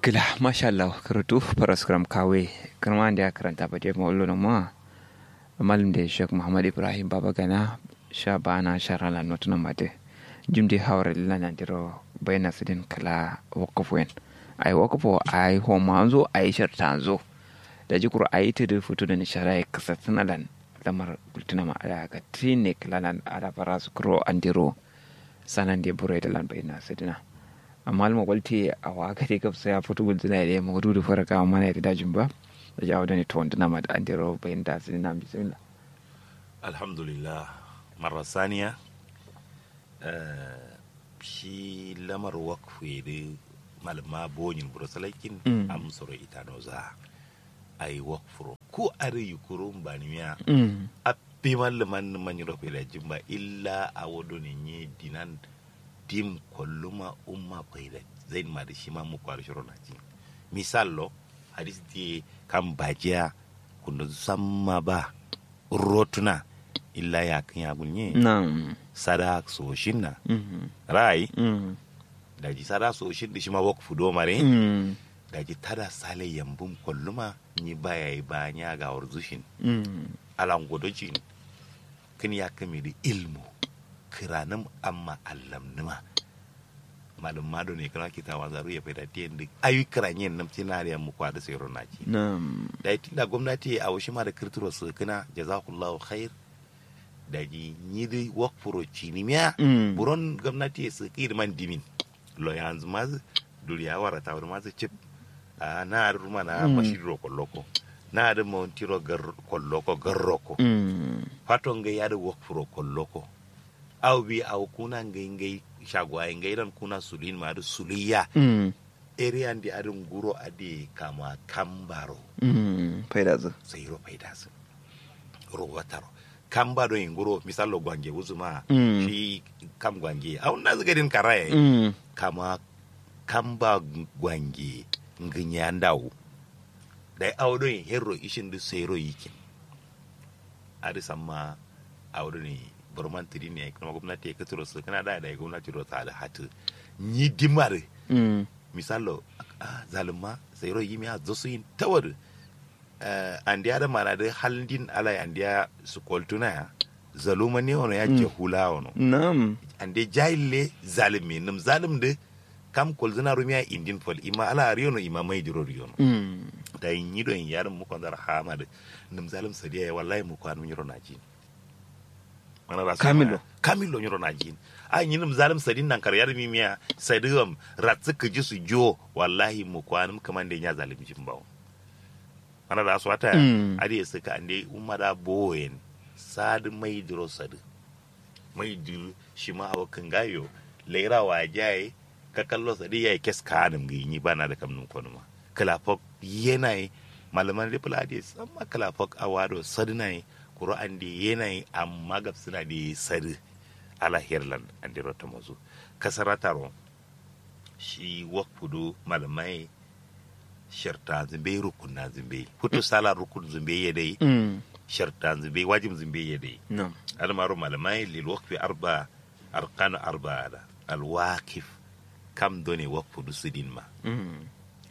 Gila, masha Allah, karatu paraskram kawe, karma da ya karanta ba dai mawallo na ma, malam da Sheikh Muhammad Ibrahim Baba Gana, sha bana shara la notuna mate, jim di hawar lila na diro bayna sidin kala wakafu yen. Ai wakafu ai homa anzo ai sharta anzo. Da jikur ai ta da fito da nishara ya kasa tunalan lamar bultuna ma ala ga tine kalalan ala farasu kuro andiro sanan da bure da lan bayna sidina. amma alma kwalti a waka dai gabsa ya fito gudu da ya mawudu da farka amma na da dajin ba da jawo da ne to wanda na ma da an dero bayan da sun na bismillah alhamdulillah marar saniya shi lamar wakfu da malama bonyin burasalakin amsoro ita no za a yi wakfuro ko a yi kurun ba ni miya a fi malaman manyan rafi da jimba illa a wado ne nye dinan dim kolluma umma bayda zain ma da shi ma mu kwar shiro na ji misal lo hadis di kan bajiya kunda samma ba rotuna illa ya kan ya gunye na'am sada so shinna rai mm da ji sada so shin da shi ma wak fudo mare mm da ji tada sale yambum kolluma ni baya yi ba nya ga warzushin mm alan godojin kin ya kame da ilmu kiranin amma allam nima malum mado ne kana kita wa zaru ya faida tiyan duk ayu kiranyen nam tinariya mu kwada sai ronaci na'am da ita da gwamnati a washi ma da kirtiro su kana jazakallahu khair da ji ni dai work for cinimiya Mm. buron gwamnati su ki man dimin lo yanzu ma duriya wara ta wuri ma su chip a na ruma na Mm. mashiro kolloko na da mawantiro gar kolloko garroko mm faton ga yada work for kolloko aw bi aw kuna ngai ngai shagwa ngai ran kuna sulin ma da suliya mm area ndi adun guro ade kama kambaro mm faida zu sai ro faida su ro wataro kambaro in guro misalo gwange uzuma Mm. shi kam gwange aw na zaga din karaye mm kama kamba gwange nginya ndawu dai awdo in herro ishin du sero yikin adi samma awdo ni burman tiri ne kuma gwamnati ya katuro su kana da da gwamnati ro ta da hatu ni dimare mm misalo ah, zalima sayro yimi a zosu yin tawar uh, andiya da mana da halin ala andiya su koltuna ya zaluma ne wani ya ke hula wani na'am ande jahille zalimi nim zalim de kam kolzina rumiya indin fol ima ala riyono ima mai diro riyono mm da yin yido yin yarin mu kwanzar hama da nim zalim sadiya ya wallahi mu kwanu yiro na jin mana rasu Kamilo. kamilo yiro na jin a yin nim zalim sadin nan kar yarmi miya sadiwam ratsu ka ji su jo wallahi mu kwanu kaman da ya zalim jin bawo mana rasu wata Mm. adi ya suka ande umada boyen sadi mai diro sadi mai diro shi ma awa kan gayo laira wa jaye ka kallo sadi ya kes kanim gi ni bana da kamnun kono ma kalafok yenayi malaman ripula adi samma kalafok awado sadi nai kuro ande yenayi amma gab suna da sadi ala herland ande rota mazu kasarataro shi wakfudu malamai sharta zimbe rukun na zimbe hutu sala rukun zimbe ya dai mm sharta zimbe wajib zimbe ya dai na'am almaru malamai lil waqfi arba arkan arba da al waqif kam doni waqfu dusidin ma mm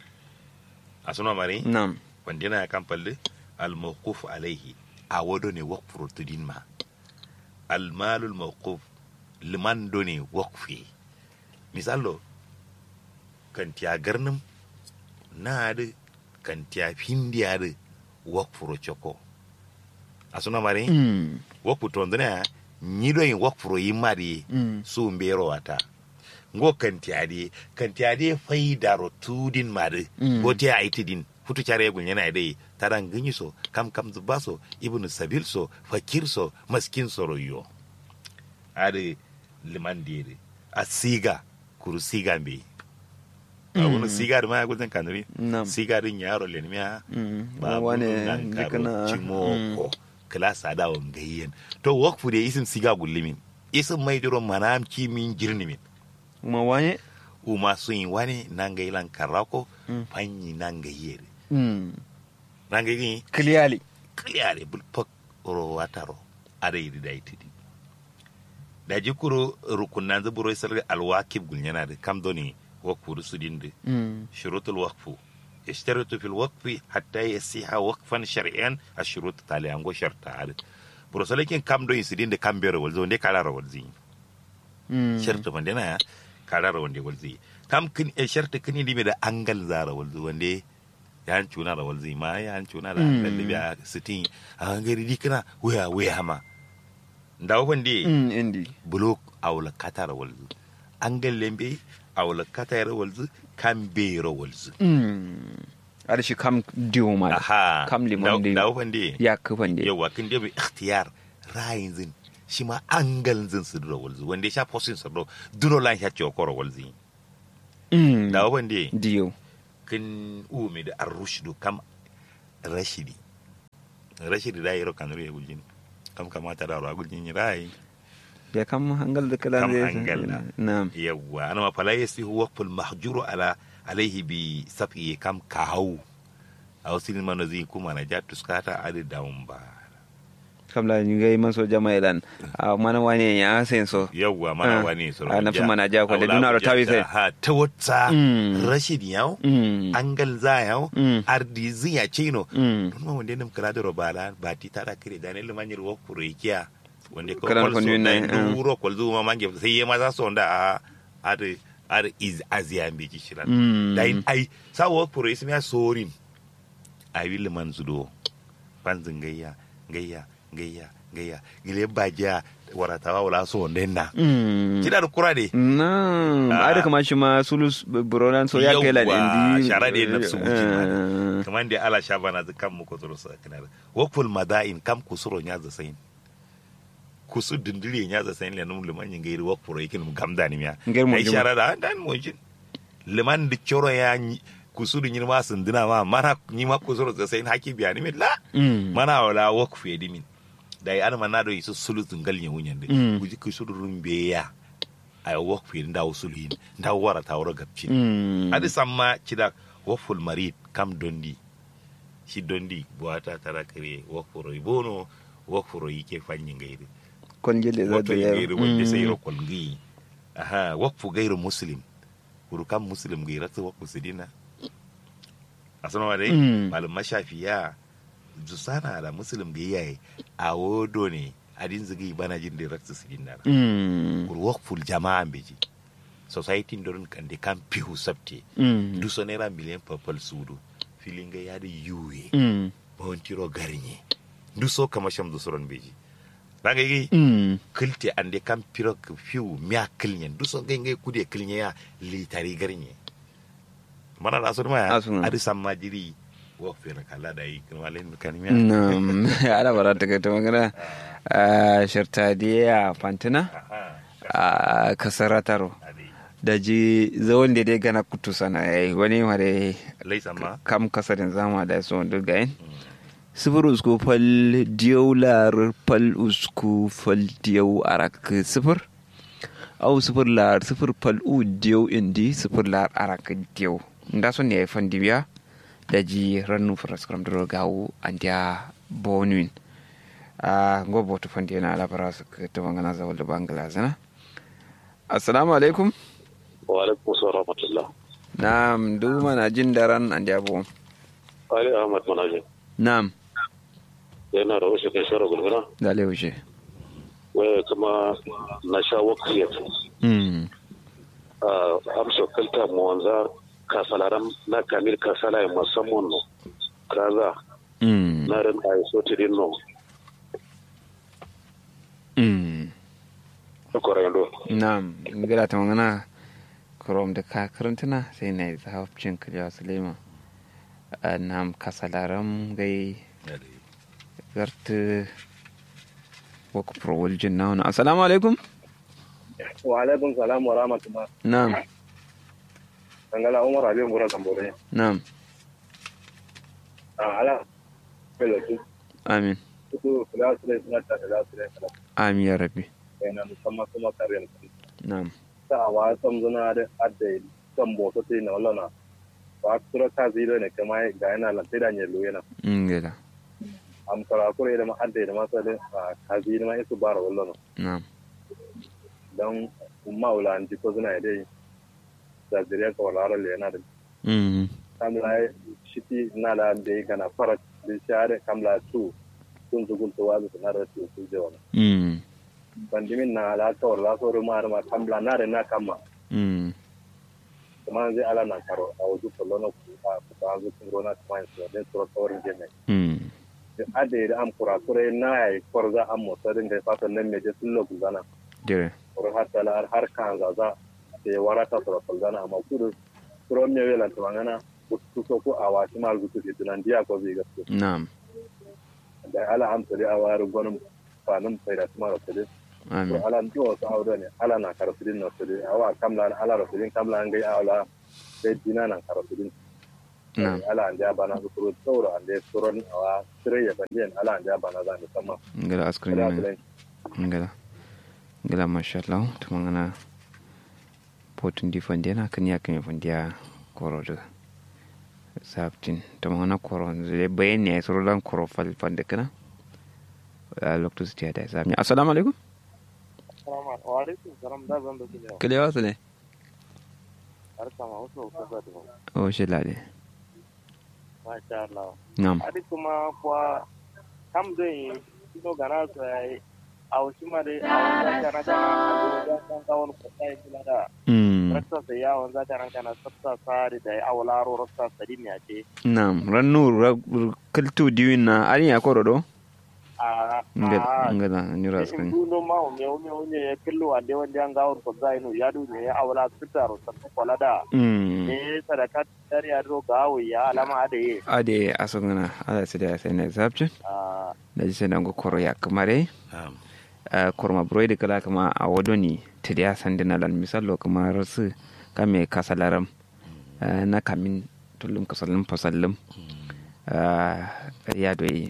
asuna mari na'am wandina ya kan palle al mawquf alayhi a wado ne waqfu rutudin ma al malul mawquf liman doni waqfi misalo kan tiya garnim na da kan tiya findiya da waqfu choko asuna mari mm woku tondona nyido yin wokfuro yimari mm su mbero wata ngo kantiade kantiade faidaro tudin mari Mm. gote a itidin futu care gun yana dai taran ganyi so kam kam zubaso ibnu sabil so fakir so maskin so royo ade liman dire a siga kuru siga mbe a wani siga da maya gudun kanuri na'am siga din yaro lenmiya mm ba wane nan karo jikana cimoko klasa da wan gayyen to work fu de isim siga gullimin isim mai diro manam kimin jirnimin ma wane uma sun yi wani nan ga ilan karako Mm. fanyi nan ga yere mm nan ga yi clearly kliyare bul pak ro wataro ada yi da itidi da jikuro rukunan zuburo isar alwakib gulnyana da kam doni wakfu rusudin da Mm. shurutul wakfu ishtaratu fil waqfi hatta yasiha waqfan shar'an ashurut taliyan go sharta ad burosalakin kam do insidin da kam bere walzo ne kala rawalzi Mm. sharta wanda na kala rawande walzi kam kin e sharta kin di me da angal zara walzo wande ya an cuna da walzi ma ya an cuna da Mm. angal da biya sitin a gari dikana waya waya ma ndawo wande Mm, indi blok awla katar walzu angal lembe awla katar walzu kan bero walzu Mm. ada shi kam diwo ma aha kam limon da da wande ya kufan da yawa kin dai ikhtiyar rayin zin shi ma angal zin su duro walzu wanda ya sha posin su duro duro lan ya ce okoro walzi Mm. da wande diyo kin umi da arrushdu kam rashidi rashidi da yiro kan ruye guljin kam kamata da ruwa guljin rayi ya kam hangal da kalan Kam zai hangal na. na'am yawa ana ma fala yasihu waqful mahjuru ala alaihi bi safi kam kahu a wasu mano zai kuma na ja tuskata adi daun ba kam la ni gai man so jama ilan a mana wani ya sen so yawwa mana Ah, wani soro ah, nafsu mana ja ko da duna ro tawi sai. ha ta wata Mm. rashid yaw Mm. angal za yaw Mm. ardi ziya chino Mm. don ma wanda nam kala da robala ba ti tara kire da ne limanyir wo kurekiya wanda ko Kalan kol so kondin da ne, ah. duro kol zuma mange sai yema za so da a ar ar iz aziya mbi ci shiran Mm. da in ai sa wo kure ismi ya sorin ai will man zudo panzin gayya gayya gayya gayya gile baja waratawa wala so ndenna Mm. kida da kura de na Ah. ada kama shi ma sulus buronan so ya kai lan Yawwa, indi shara da nafsu wucin Eh, hada. kamar da ala sha bana kan mu ko tsoro sa kana wakful madain kam kusuro nya za sain kusu dindire nya za sain le num liman yin gairi wakfuro yake num gamda ni miya Ngai mo ai jima. shara da dan mo jin liman da choro ya nyi- kusu da nyima sun dina ma mana nyima kusuro za sain haki biya ni mi la mm. mana wala wakfu ya dimin da ya ana mana do isu sulu tungal nya wunyan de Mm. kuji kusu rumbe ya ay wakfu ya ndaw sulu yin ndaw wara tawro gabcin Mm. adi samma cida woful marid kam dondi si dondi buwata tara kare wofuro bono wofuro yike fanyi ngairi kon jelle za woto da ngairi wonde sai ro kol ngi aha wofu gairu muslim kuru kam muslim ngi ratu wofu sidina asana wa dai Mm. malum mashafiya jusana da muslim ngi yayi a wodo ne adin zigi bana jin da ratu sidina mm. kuru woful jama'a beji society ndoron kande kam pihu sabte mm. du so naira miliyan papal sudu filinga yadi yuwe mm. bawantiro garnye du so kama sham du soron beji daga yi mm. kilte ande kam piro k- fiu miya kilnyen du so ngai ngai kude kilnye ya litari garnye mana da asur maya Asuna. adi samma jiri wo fere kala da yi kuma len kan miya Nam, ana bara ta kai ta magana a shirtadiya fantina aha a kasarataro adi da ji zawon da dai gana kutu sana yayi wani mare lai samma kam kasarin zama da su wanda gayin sifir usku fal diyau lar fal usku fal diyau arak sifir au sifir lar sifir fal u diyau indi sifir lar arak diyau nda son ne fan dibiya da ji rannu faraskram dro gawu andia bonuin a gobo to fan dina ala faras to ngana zawal da bangla zana assalamu alaikum wa alaikum salam rahmatullah na'am duma na jin daran andia bo ali ahmad manaje na'am yana da wasu kai shara gulguna da leushe waya kuma na sha wakiyar mm a amsa kalta mu wanza kasalaram na kamil kasala ya musamman no kaza mm na ran ai so tidin no mm ko rendo Na'am, gada ta magana Chrome da ka karantuna sai na yi zahafcin kiliya Sulema. Na'am, kasalaram gai adi garta waku prowaljin na wani. Assalamu alaikum. wa alaikum salam wa rahmatullah Na'am, dangala umar abin gura tambore na'am, a ala pelo tu amin. tu kula su ne suna ta da su ne kala Amin ya rabbi. kai na musamman kuma kare ne Na'am. ta wa sam zuna da adda kan boto sai na wallana wa tura ka zira ne kama ga yana lan sai da ne lo yana In gada. am kara kure da ma adda da ma sai da ka zira ma isu bara wallana Na'am. dan umma wala an ji ko zuna dai da zuriya ka wala le na da mm kamla shiti na da da kana fara da share kamla tu kun zugul to wazu na da tu su je wala mm bandimin na ala ka wala so ruma ma kamla na da na kama mm kuma zai ala na karo a wajen kolono ku a ku ba zu kun rona kuma su da su ta wurin jeme mm ade da am kura kure na ya korza am mo sadin da fatan nan me je sun lo guzana dire or hatta la har kan za za te warata to guzana amma kudu kuro me wela to ngana ku so ko awa ti mal gutu ti nan dia ko bi gaske na'am da ala am tare a waru gonum fanum sai da kuma rasuli to amin ala ndo to awdo ne ala na karasudin no sudi awa kamla na ala rasudin kamla ngai ala de dina na karasudin na'am ala an ja bana su kuro tsoro an da tsoron awa sire ya fandiyan ala an ja bana za mu sama ngala askrin da ne kulen ngala ngala masha Allah tumangana potun di fandiana kan ya kan fandiya koro da sabtin tumangana koro zai bayan ne suru lan koro fal fande kana a lokacin su da sabni assalamu alaikum wa alaikum salam da zan da kile kale wasu ne har kama wasu ko da ba o shi lade masha Allah na'am adi kuma kwa kam dai ino gana so ai aw shima dai aw za kana kana da kan kawon ko sai kula da mm rasta sai ya wanza kana kana sabta sari da aw laro rasta sari ne ake na'am rannu kaltu diwin na ari ya koro do a ngala a ngala ni in raskin duno ma o me o me o ne killo ande wanda an gawar ko zai no ya du ne awla fitaro ta kola da mm ne sadaka dar ya ro gawo ya alama da ye ade asungana ala sai da sai ne sabtin a da ji sai dango koro ya kamare Na'am. Uh, korma broide kala kama a wodoni tidiya sandina lan misallo kama rasu kame kasalaram uh, na kamin tullum kasalin fasallim uh, ya doyi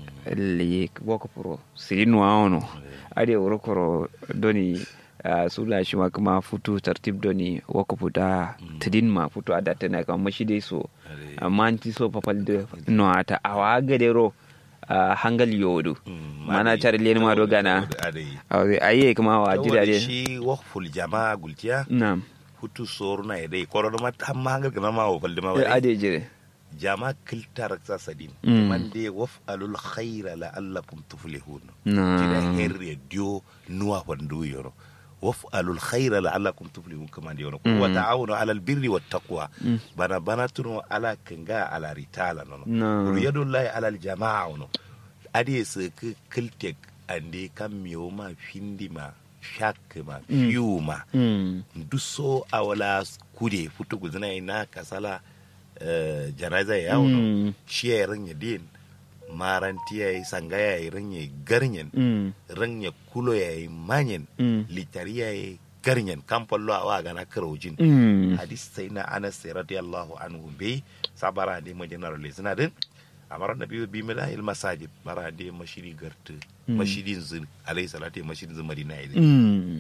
li woko puro sirinu aono ade wuro koro doni uh, sula shi ma kuma futu tartib doni woko puta tidin ma futu adata na kama mashide so amma anti so papal de no ata awa gadero uh, hangal yodu Mm, mana mari- car len ma do gana Adai. awe aye kuma wa Saboda jira de shi wakful jama'a gultiya nam hutu soruna ya dai korona ma tamma hangal kana ma wa falde ma Eh, wai ade jire jama'a kiltar sa sadin Mm. man dai waf'alul khaira la'allakum tuflihun Na. kida herre dio nuwa fandu yoro waf'alul khaira la'allakum tuflihun kama dai yoro Mm. wa ta'awunu 'alal birri wat taqwa bana bana tuno ala kanga ala ritala nono Na. Kuru yadullahi alal jama'a no ade su ka kiltek ande kan miyo ma findi ma shak ma fiyu ma mm duso a wala kude futu guzina ina kasala eh, janaza ya no Mm. shi ya ranya din maranti ya yi sanga ya yi ranya garnyen mm ranya kulo ya yi manyen Mm. litari ya yi garnyen kan fallo a wa gana karojin mm hadis sai na anas radiyallahu anhu be sabara de mo general le sina den amara nabi bi mila il masajid bara de mashiri gartu mashidin zin alayhi salatu mashidin zin madina ile mm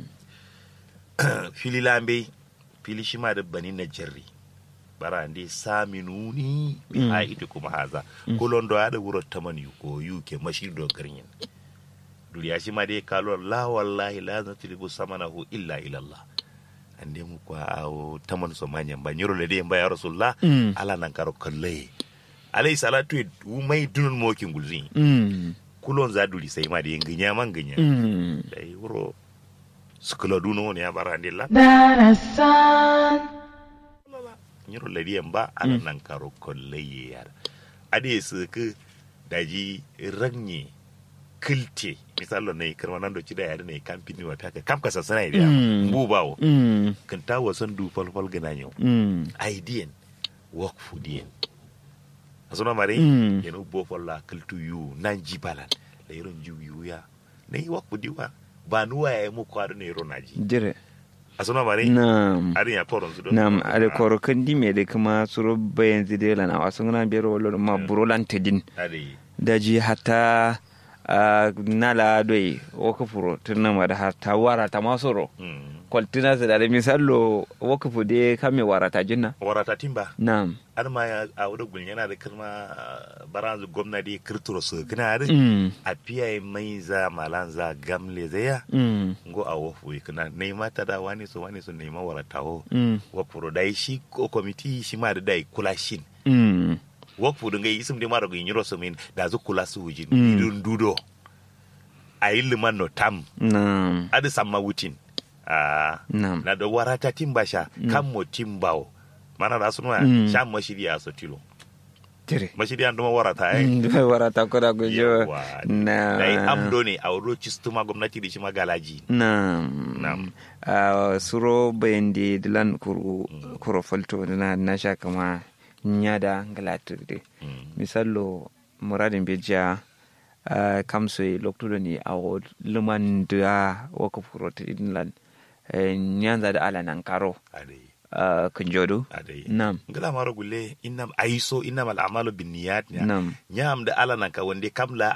fili lambe fili shima da bani na jarri bara de saminuni bi Mm. aidi kuma haza kulon do ada wuro tamani ko yuke mashiri do garin duriya shi ma dai kalo la wallahi la natlibu samanahu illa ila Allah ande mu kwa awo taman so manyan ba nyoro le de ba ya rasulullah Mm. ala nan karo kalle alayhi salatu u mai dunun mokin gulzin mm kulon za duri sai ma da ginya man ginya mm dai wuro sukula duno ne ya bara ande la Darasan, nyoro le de ba ala nan karo kalle ya ade su ku daji ranye kilte misalo ne karma nan do ci da yare ne kampini wa taka kam ka sasana ida Mm. mbu bawo mm kan ta wasan du falfal gana yau mm aidiyan work for diyan asuna mare Mm. yeno bo folla kaltu yu nan jibalan la yiron jiw yu ya ne yi work for diwa ba nuwa ya mu kwado ne yiro naji jire asuna mare nam arin ya koron su do nam ade koro kandi me de kuma suro bayan zide lana wasu ngana bero wolo ma burolan tedin ade daji hata uh, nala doi woko furo tunna ma da hata wara ta masoro mm kwaltina su da misallo wakafu de kame warata jinna warata timba na'am har ma ya a wurin gulin yana da kalma baranzu gwamnati kirturo su gina da mm a fiye mai za malan za gamle zaya mm ngo a wofu kana nema ta da wani so wani so nema waratawo mm wapuro dai shi ko komiti shi ma da dai kula shin mm wakfu dunga isim de maro gin yoro so min da zu kula su wujin Mm. idun dudo a yi liman no tam na'am adi samma wutin a na'am na da warata timbasha kan mo timbawo mana da sunwa Mm. sha mashiri a sotilo tire mashiri an duma warata ai Mm, dufai warata ko da gujo Yawwa. na da yi amdo ne a wuro cistuma gwamnati da shi magalaji Naam. Naam. Ah, suro bayandi dilan kuru kuro falto na na sha kama nyada ngalatirde. Mm. Misallo muradin bija uh, kamso loktudo ni awo luman da waka furo tidinlan uh, nyanza da ala nan karo adai uh, kunjodo. adai Naam. ngala maro gulle innam aiso innam al a'malu binniyat Naam. nyam da ala nan ka wande kamla